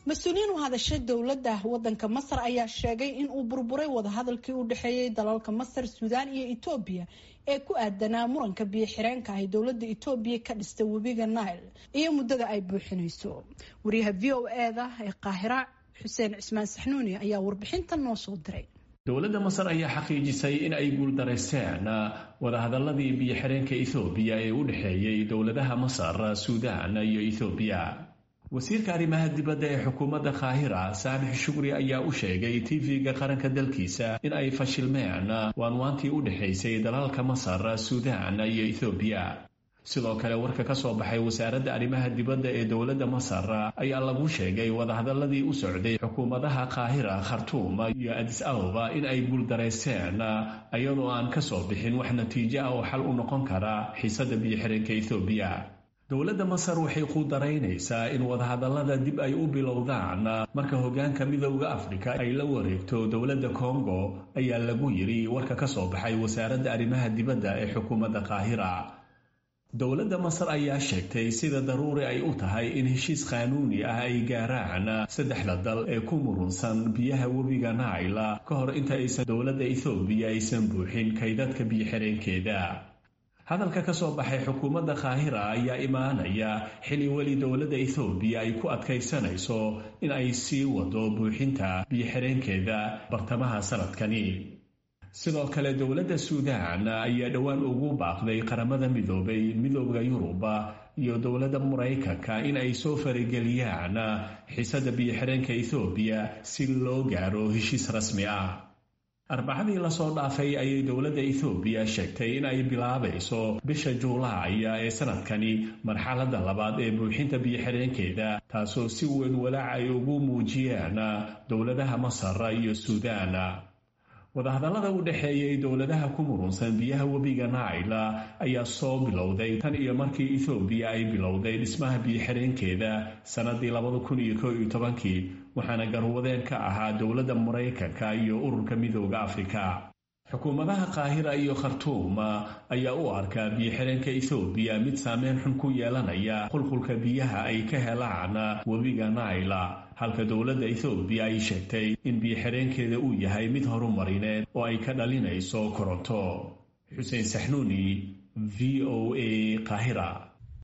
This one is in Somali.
mas-uuliyiin u hadashay dowladda wadanka masar ayaa sheegay in uu burburay wadahadalkii u dhexeeyey dalalka masar suudaan iyo etoobiya ee ku aadanaa muranka biyo xireenka ay dowladda etoobiya ka dhistay webiga nile iyo muddada ay buuxinayso wariyaha v o eda ee qaahira xuseen cismaan saxnuuni ayaa warbixintan noo soo diray dowladda masar ayaa xaqiijisay in ay guuldaraysteen wadahadaladii biyo xireenka ethoobiya ee u dhexeeyey dowladaha masar suudaan iyo ethoobiya wasiirka arrimaha dibadda ee xukuumadda kaahira saamix shukri ayaa u sheegay tv-ga qaranka dalkiisa in ay fashilmeen waanwaantii u dhexaysay dalalka masar suudaan iyo ethoobiya sidoo kale warka ka soo baxay wasaaradda arrimaha dibadda ee dowladda masar ayaa lagu sheegay wadahadaladii u socday xukuumadaha kaahira khartuum iyo adis ababa in ay guuldaraysteen iyadoo aan ka soo bixin wax natiijo ah oo xal u noqon kara xiisadda biyo-xireenka ethoobiya dowladda masar waxay quudaraynaysaa in wadahadallada dib ay u bilowdaan marka hoggaanka midowda afrika ay la wareegto dowladda kongo ayaa lagu yidhi warka ka soo baxay wasaaradda arrimaha dibadda ee xukuumadda kaahira dowladda masar ayaa sheegtay sida daruuri ay u tahay in heshiis qaanuuni ah ay gaaraan saddexda dal ee ku murunsan biyaha webiga naila ka hor inta aysan dowladda ethoobiya aysan buuxin kaydadka biyo-xireenkeeda hadalka ka soo baxay xukuumadda kaahira ayaa imaanaya xili weli dowladda ethoobiya ay ku adkaysanayso in ay sii wado buuxinta biyo-xireenkeeda bartamaha sanadkani sidoo kale dowladda suudaan ayaa dhowaan ugu baaqday qaramada midoobay midooda yuruba iyo dowladda maraykanka in ay soo farageliyaan xiisadda biyo-xireenka ethoobiya si loo gaaro heshiis rasmi ah arbacadii lasoo dhaafay ayay dowladda ethoobiya sheegtay in ay bilaabayso bisha juulaay ee sanadkani marxaladda labaad ee buuxinta biyo-xireenkeeda taasoo si weyn walaac ay ugu muujiyeen dowladaha masar iyo suudaan wadahadallada u dhexeeyey dowladaha ku murunsan biyaha webiga naila ayaa soo bilowday tan iyo markii ethoobiya ay bilowday dhismaha biyo-xireenkeeda sannadii labada kun iyo koo iyo tobankii waxaana garwadeen ka ahaa dowladda maraykanka iyo ururka midooda afrika xukuumadaha kaahira iyo khartuum ayaa u arkaa biyo-xireenka ethoobiya mid saameyn xun ku yeelanaya qulqulka biyaha ay ka helaan webiga naila halka dowladda ethoobiya ay sheegtay in biyo-xireenkeeda uu yahay mid horumarineed oo ay ka dhalinayso koronto xuseen saxnuuni v o a qaahira